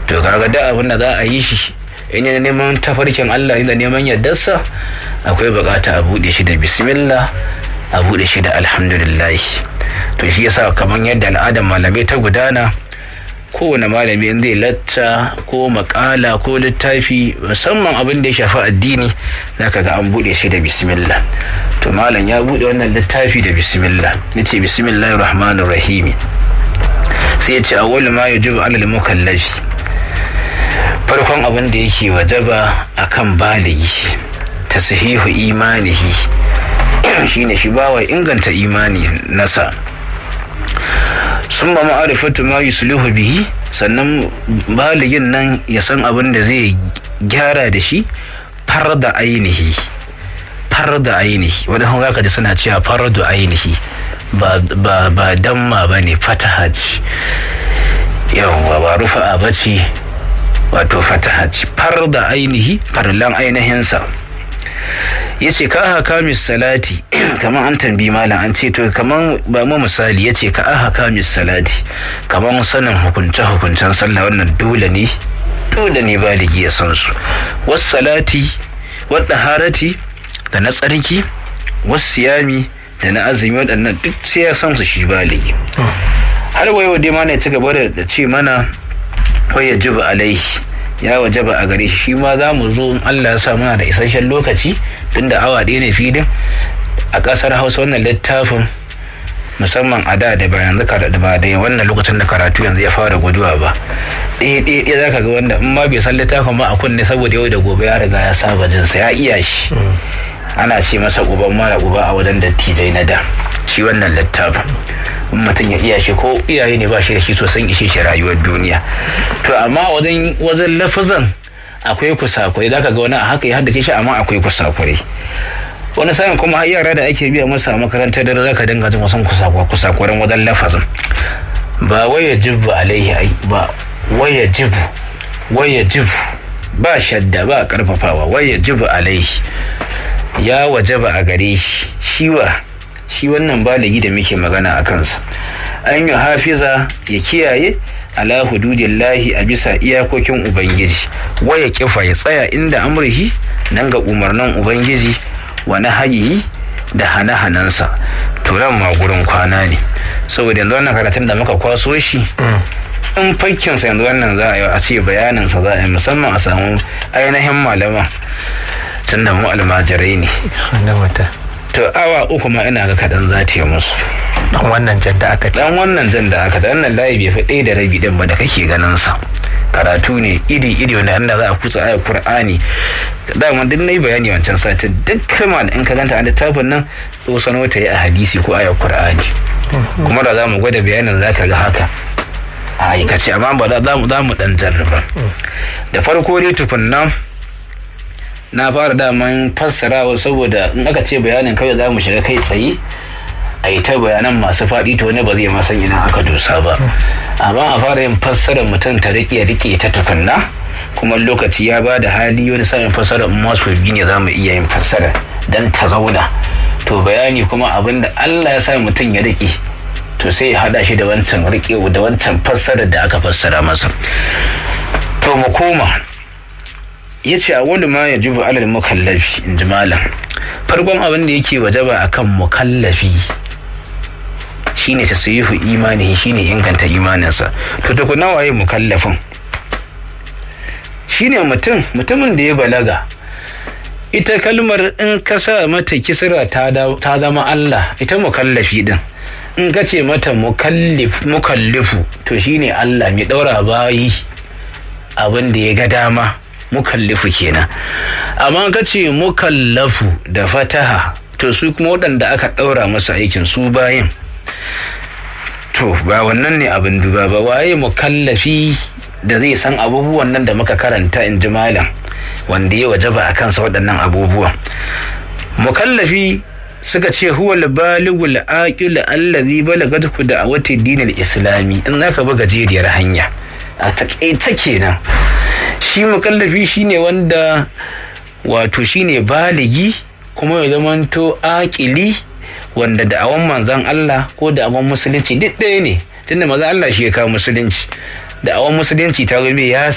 to kaga da abin da za a yi shi in yana neman tafarkin Allah da neman yardarsa akwai bukata a bude shi da bismillah a bude shi da alhamdulillah to shi yasa kamar yadda al'adar malamai ta gudana kowane malami in zai latta ko makala ko littafi musamman abin da ya shafi addini zaka ga an bude shi da bismillah to malam ya bude wannan littafi da bismillah yace bismillahir rahmanir rahim sai ya ce awwal ma yajibu alal mukallafi farkon abin da yake wajaba akan baligi tashihu imanihi shine shi bawa inganta imani nasa sun ba ma'arifatu ma yuslihu bihi sannan baligin nan ya san abin da zai gyara da shi far da ainihi far da ainihi wadda sun zaka ji suna cewa far da ainihi ba ba damma ba ne fataha ce yawwa ba rufa'a ba ce wato fataha ce far da ainihi farlan ainihinsa ya ce ka haka salati kamar an tambi malam an ce to kamar ba mu misali ya ce ka haka salati kamar sanin hukunce hukuncen sallah wannan dole ne dole ne baligi ya san su wasu salati wadda harati da na tsarki wasu siyami da na azumi waɗannan duk sai ya san su shi baligi har wayo dai ma ne ci gaba da ce mana waya jiba alaihi ya wajaba a gare shi ma za mu zo in Allah ya sa muna da isasshen lokaci tunda awa ɗaya ne filin a ƙasar hausa wannan littafin musamman a da da bayan zaka da ba da wannan lokacin da karatu yanzu ya fara guduwa ba ɗaya ɗaya ɗaya zaka ga wanda in ma bai san littafin ba a kunne saboda yau da gobe ya riga ya saba jinsa ya iya shi ana ce masa uban mara uba a wajen dattijai na da shi wannan littafin in mutum ya iya shi ko iyaye ne ba shi da shi sosan ishe shi rayuwar duniya to amma wajen wajen lafazan akwai kusakurai da ga wani a haka ya haddace shi amma akwai kusakurai wani sa'in kuma har yara da ake biya masa a makarantar da zaka dinga jin wasan kusakuran wajen lafazin ba waya jibu alaihi ai ba waya jibu waya jibu ba shadda ba karfafawa waya jibu alaihi ya wajaba a gare shi shiwa shi wannan baligi da muke magana a kansa an yi hafiza ya kiyaye ala hududillahi a bisa iyakokin ubangiji waya kifa ya tsaya inda amurhi nan ga umarnin ubangiji wa nahayi da hane-hanensa turan ma gurin kwana ne saboda yanzu wannan karatun da muka kwaso shi in fakkinsa yanzu wannan za a yi a ce bayaninsa za a yi musamman a samu ainihin malama tun da mu almajirai ne to awa uku ma ina ga kaɗan za ta yi musu dan wannan jan da aka ce dan wannan jan da aka wannan layi bai fi ɗaya da rabi ɗin ba da kake ganin sa karatu ne iri iri wanda inda za a kutsa ayar qur'ani dama duk nayi bayani wancan satin duk kalma in ka ganta a littafin nan to sano ta yi a hadisi ko ayar qur'ani kuma da za mu gwada bayanin za ka ga haka a aikace amma ba za mu za mu dan jarraba da farko dai tukunna na fara daman fassarawa saboda in aka ce bayanin kawai za mu shiga kai tsaye a yi ta bayanan masu faɗi to ne ba zai ma san ina aka dosa ba amma a fara yin fassarar mutum ta riƙe riƙe ta tukunna kuma lokaci ya ba da hali wani sa'in fassarar in masu biyu ne za mu iya yin fassara don ta zauna to bayani kuma abin da Allah ya sa mutum ya riƙe to sai ya haɗa shi da wancan riƙe da wancan fassarar da aka fassara masa to mu koma ya ce a wani ma ya jubu alal mukallafi in ji malam farkon abin da yake wajaba akan mukallafi shine tasyihu imani shine inganta imaninsa to tukuna waye mukallafin shine mutum mutumin da ya balaga ita kalmar in ka sa mata kisra ta zama Allah ita mukallafi din in ka ce mata mukallifu to shine Allah mai daura bayi abin da ya ga dama mukallifu kenan amma ka ce mukallafu da fataha to su kuma waɗanda aka ɗaura masa aikin su bayan to ba wannan ne abin duba ba waye mukallafi da zai san abubuwan nan da muka karanta in ji malam wanda ya wajaba a kansa waɗannan abubuwan mukallafi suka ce huwa baligul aqil allazi balagathu da'awati dinil islami in zaka bi gajeriyar hanya a taƙaita kenan shi mukallafi shine wanda wato shine baligi kuma ya zamanto aƙili wanda da'awan manzan Allah ko da'awan musulunci duk ɗaya ne tunda manzan Allah shi ya kawo musulunci da'awan musulunci ta zama ya